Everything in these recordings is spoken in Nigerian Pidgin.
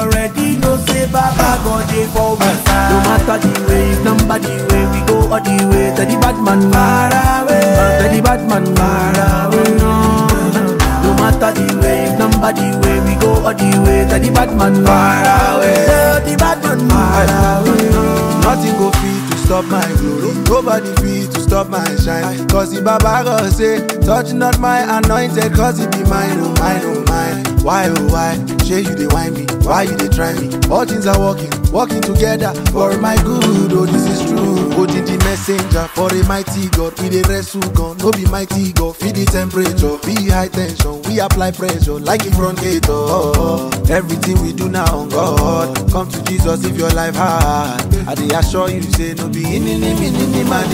already know say Baba God dey for we side. No matter the way, if number the way, we go all the way. Tell the bad man far away. Tell the bad man far away. No matter the way, if number the way, we go all the way. Tell the bad man far away. Tell the bad man far away. Nothing go fit to stop my glory. Nobody fit to stop my shine. Cause the Baba God say, touch not my anointed, cause it be mine, oh mine, oh mine. Why, oh why? Shey you dey whine me? Why you dey try me? All things are working, working together for my good. Oh, this is true. Holding the messenger for a mighty God. We dey wrestle gun, no be mighty God. Feel the temperature, be high tension. We apply pressure like in front gate. Oh, everything we do now on God. Come to Jesus if your life hard. I dey assure you, say no be in in in in in man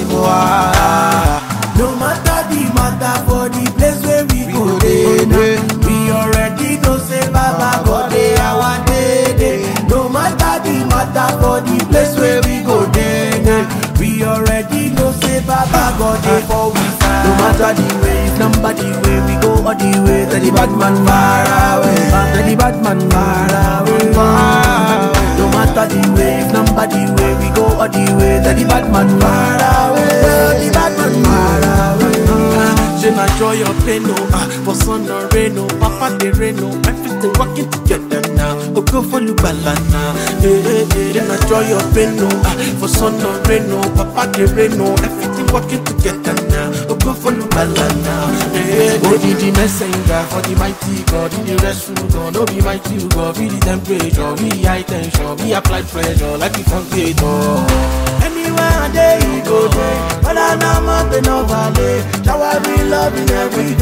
No matter the matter for the place where we, go go dey dey, now. dey. We already know say Baba God dey our day day. No matter the matter for the place where we go dey now. We already know say Baba God dey for we side. No matter the way, if number the way, we go all the way. Tell the bad man far away. Tell the bad man far away. No matter the way, if number the way, we go all the way. Tell the bad man far away. Tell the bad man far away. She na joy or pain, no. Ah, for sun or rain, no. Papa they rain, no. Everything working together now. Oh, go for you, balana. Hey, hey, hey. She na joy or pain, no. Ah, for sun or rain, no. Papa they rain, no. Everything working together now. Oh, go for you, balana. Hey, hey, hey. be the messenger for the mighty God. In the restroom, God. No be mighty God. Be the temperature, be high tension, be applied pressure like it from Anywhere I day, you go there. But I know mountain no valley. Shower me loving every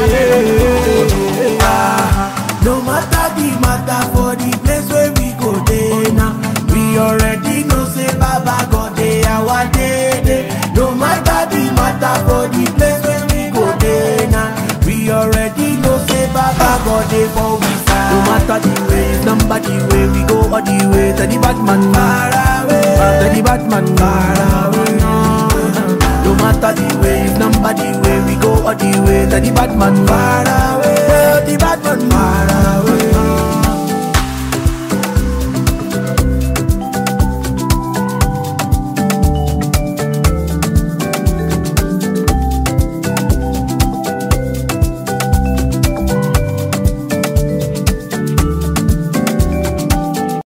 day. Ah, no matter the matter for the place where we go there now. We already know say Baba God dey our day day. No matter the matter for the place where we go there now. We already know say Baba God dey for we side. No matter the way, number the way, we go all the way. Tell the bad man far away. Tell the bad man far away. No matter the way, number the way, we go all the way. Tell the bad man far away. Tell the bad man far away.